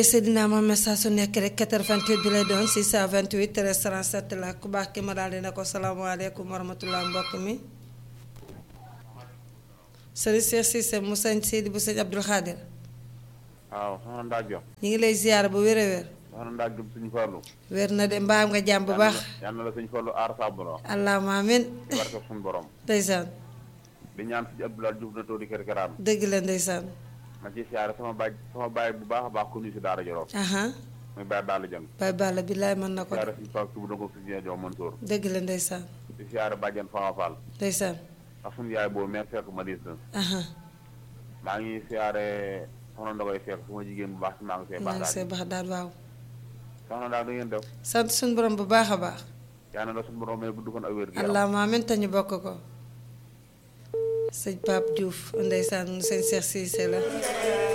Seydina Mohamed saa su nekk rek 88 bi lay doon 628 13 37 la ku baax ki ma daal di ne ko salaamaaleykum wa rahmatulah mbokk mi. Sëriñ Cheikh Cissé mu sëñ Sidi bu sëñ Abdul Xaadir. waaw soxna Ndaa Diop. ñu ngi lay ziar bu wér a wér. soxna Ndaa Diop suñu farlu. wér na de mbaam nga jàmm bu baax. yal na la suñu farlu aar saabu la. allahumma amiin. ci barke suñu borom. ndeysaan. di ñaan suñu Abdoulaye Diouf na toodi kër karaan. dëgg la ndeysaan. ma ci siyaare sama baay sama baay bu baax a baax ku ñu si daara Jolof. aha muy baay Balla Jang. bay balla billaay mën na ko siyaare suñu Pape Touba Ndongo suñu Jox Mansour. dëgg la ndeysaan. di siyaare bàjjen Fama Fall. ndeysaan. ak suñu yaay boobu mère fekk ma diis na. aha maa ngi siyaare soxna Ndogoy fekk suma jigéen bu baax si maa ngi see maa baax ngi see daal. baax daal waaw. soxna Ndaa da ngeen def. sant suñu borom bu baax a baax. yal na la suñu borom may gudd fan ak wér gu yaram. allahumma amiin te ñu bokk ko. sëñ Pape Diouf ndeysaan sëñ Cheikh Cissé la.